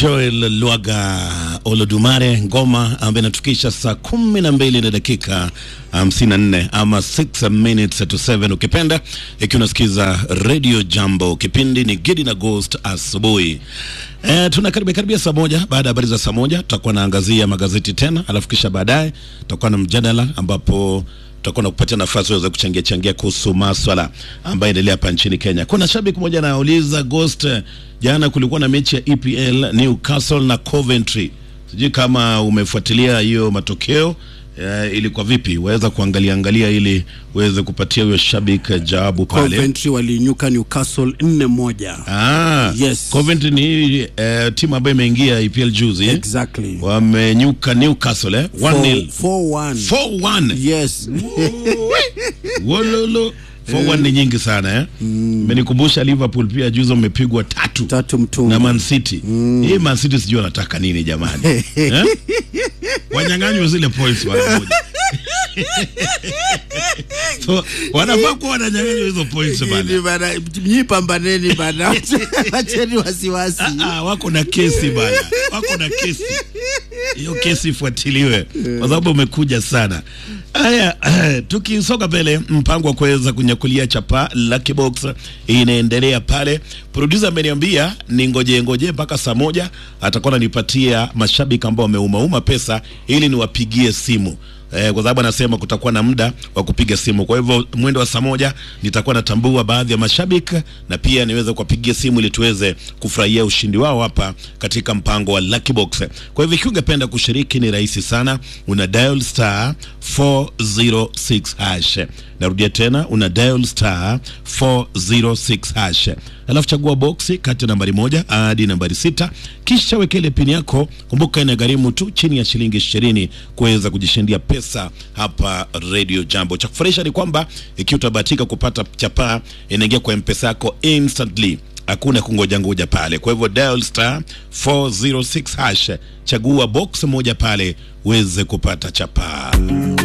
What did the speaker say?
Joel Lwaga Olodumare, ngoma ambayo inatukisha saa kumi na mbili na dakika hamsini na nne ama 6 minutes to 7 ukipenda, ikiwa unasikiza Radio Jambo. Kipindi ni Gidi na Ghost asubuhi. E, tuna karibia karibia saa moja. Baada ya habari za saa moja tutakuwa naangazia magazeti tena, alafu kisha baadaye tutakuwa na mjadala ambapo tutakuwa na kupatia nafasi uweze kuchangia changia kuhusu maswala ambayo endelea hapa nchini Kenya. Kuna shabiki mmoja anauliza Ghost, jana kulikuwa na mechi ya EPL Newcastle na Coventry, sijui kama umefuatilia hiyo matokeo. Uh, ilikuwa vipi? Waweza kuangalia angalia ili uweze kupatia huyo shabiki jawabu pale. Coventry waliinyuka Newcastle nne moja. Ah, Yes. Coventry ni uh, timu ambayo imeingia EPL juzi eh? Exactly. Wamenyuka Newcastle eh? 1-0. 4-1. 4-1. Yes. Wololo 4-1 ni nyingi sana eh? Imenikumbusha Liverpool pia juzi wamepigwa tatu Tatu mtungi. na Man City. Hii Man City sijui wanataka nini jamani. eh? Wanyang'anywe zile points mara moja. so wanafaa kuwa wananyang'anywa hizo points Ni bana. bana, Nyi pambaneni bana. Acheni wasiwasi. Ah, wako na kesi bana, wako na kesi. Hiyo kesi ifuatiliwe kwa sababu umekuja sana. Haya, tukisonga mbele, mpango wa kuweza kunyakulia chapa Lucky Box inaendelea pale. Producer ameniambia ni ngoje ngoje mpaka saa moja atakuwa ananipatia mashabiki ambao wameumauma pesa ili niwapigie simu eh, kwa sababu anasema kutakuwa na muda wa kupiga simu. Kwa hivyo mwendo wa saa moja nitakuwa natambua baadhi ya mashabiki na pia niweze kuwapigia simu ili tuweze kufurahia ushindi wao hapa katika mpango wa Lucky Box. Kwa hivyo ikiwa ungependa kushiriki ni rahisi sana, una dial star 406 hash. Narudia tena, una dial star 406 hash, alafu chagua boksi kati ya nambari moja hadi nambari sita, kisha weka ile pini yako. Kumbuka inagharimu tu chini ya shilingi ishirini kuweza kujishindia pesa hapa Radio Jambo. Cha kufurahisha ni kwamba ikiwa utabahatika kupata chapaa, inaingia kwa mpesa yako instantly hakuna kungoja ngoja pale. Kwa hivyo dial star 406 hash, chagua box moja pale uweze kupata chapaa.